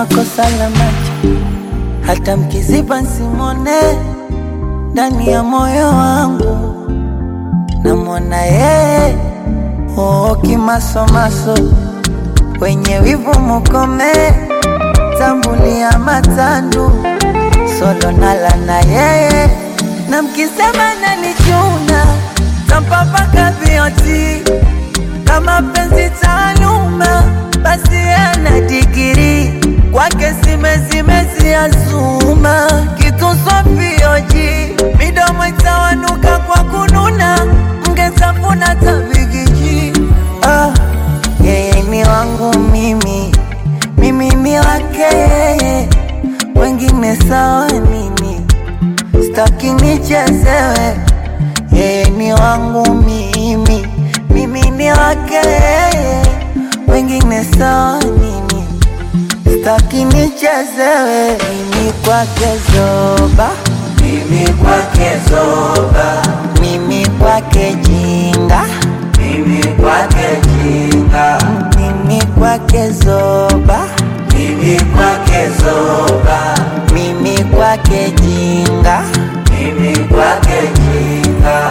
kama kosa la macho, hata mkiziba nsimone ndani ya moyo wangu, namwona yeye oo, kimasomaso wenye wivu mukome, tambulia matandu solo nala na yeye, na mkisema nanichuna tampapaka vioti kama penzi taaluma, basi ana digiri kwake simezimeziyazuma kitu swafioji midomo itawanuka kwa kununa, mngezafuna tabigiji. Ah, yeye ni wangu mimi, mimi ni wake yeye, wengine sawa nini, staki nichezewe. Yeye ni wangu mimi, mimi ni wake yeye, wengine sawa nini, staki nichezewe. Mimi kwake zoba, Mimi kwake zoba, mimi kwake jinga, mimi kwake jinga, mimi kwake zoba, mimi kwake zoba, mimi kwake jinga. mimi kwake jinga.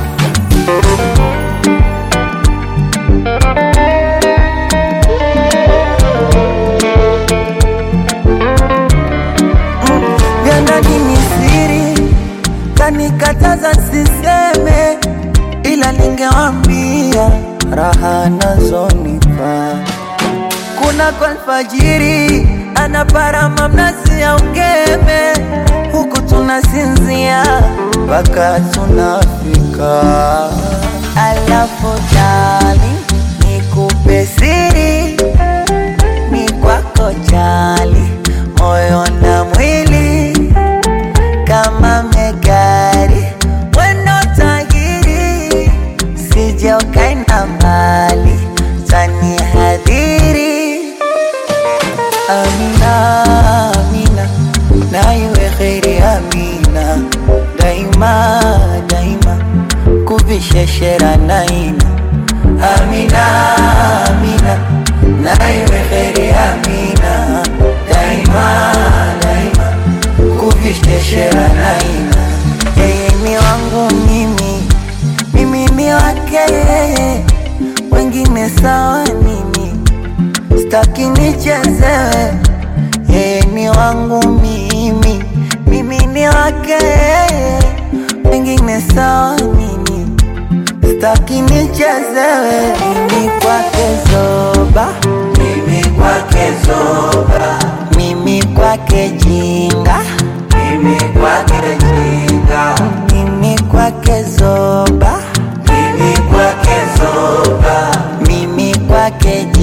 vya ndani ni siri, kanikataza siseme, ila ningewambia raha nazonipa. Kuna kwa alfajiri anaparama mnazi ya ungeme, huku tunasinzia mpaka tunafika. Alafu dali nikupe siri ni kwako jali, moyo na mwili kama megari, wendo tahiri, sije ukaenda mbali, tani hadhiri. Amina, Amina, na iwe kheri Amina, daima daima, kuvisheshera naina. Amina, Amina, na iwe kheri Amina, daima daima, kuvisheshera naina. Yeye ni wangu mimi, mimi ni wake yeye, wengine sawa nini? Staki nichezewe, yeye ni wangu mimi, mimi ni wake yeye, wengine sawa nini? Staki nichezewe, mimi kwake zoba, Mimi kwake zoba, mimi kwake jinga, mimi kwake jinga, mimi kwake zoba, mimi kwake zoba, mimi kwake